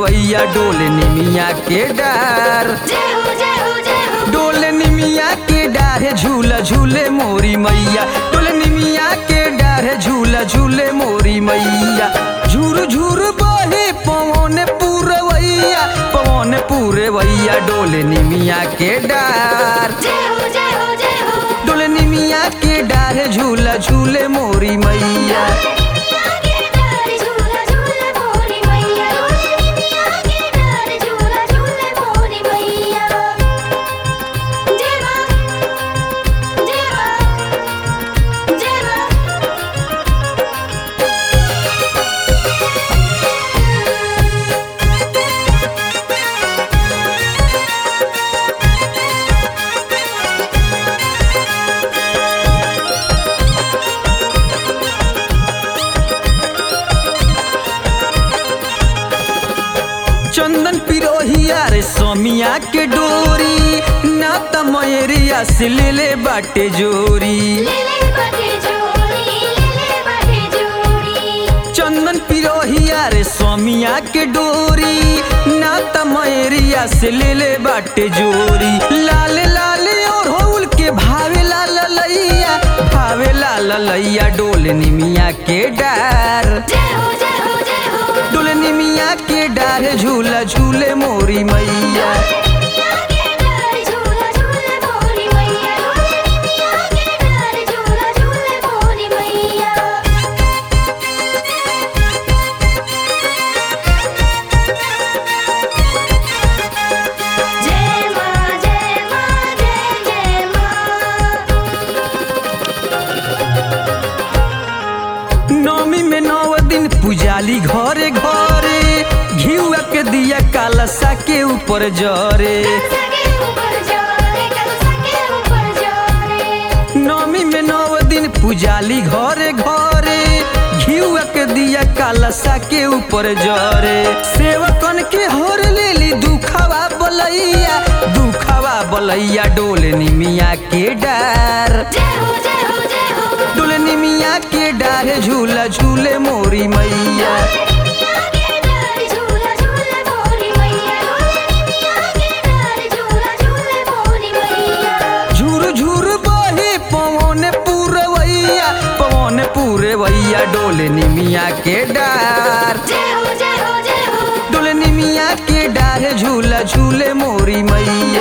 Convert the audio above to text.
पुरवैया डोले निमिया के डार जय हो जय हो जय हो डोले निमिया के डारे झूला झूले मोरी मैया डोले निमिया के डारे झूला झूले मोरी मैया झूर झूर बहे पवन पुरवैया पवन पुरवैया डोले निमिया के डार जय हो जय हो जय हो डोले निमिया के डारे झूला झूले मोरी मैया निमिया के डार झूला झूले मोरी मैया निमिया के डार झूला झूले मोरी मैया जय मां जय मां जय मां चंदन पिरोहिया रे सोमिया के डोरी ना त मयरिया से ले ले बाटे जोरी ले ले बाटे जोड़ी ले ले बाटे जोड़ी चंदन पिरोहिया रे स्वामिया के डोरी ना त मयरिया से ले ले बाटे जोरी लाल लाल और होल के भावे लाल लैया भावे लाल लैया डोल निमिया के डार जय हो जय हो जय हो डोल निमिया के डार झूला झूले मोरी मैया निमिया के डार झूला झूले मोरी मैया निमिया के डार झूला झूले मोरी मैया जय मां जय मां जय जय मां नौमी में नौ दिन पुजाली घरे घरे घिउआ के दिया कालसा के ऊपर जरे सके ऊपर जा रे कल सके ऊपर जा रे नौमी में नौ दिन पुजाली घरे घरे घिउआ के दिया कालसा के ऊपर जरे सेवकन के हर लेली दुखवा बलैया दुखवा बलैया डोल निमिया के डार जय हो जय हो जय हो डोल निमिया के डार झूला झूले मोरी मैया निमिया के डार झूला झूले मोरी मैया निमिया के डार झूला झूले मोरी मैया झूर झूर बहे पवन पुरवैया पवन पुरवैया डोले निमिया के डार जय हो जय हो जय हो डोले निमिया के डार झूला झूले मोरी मैया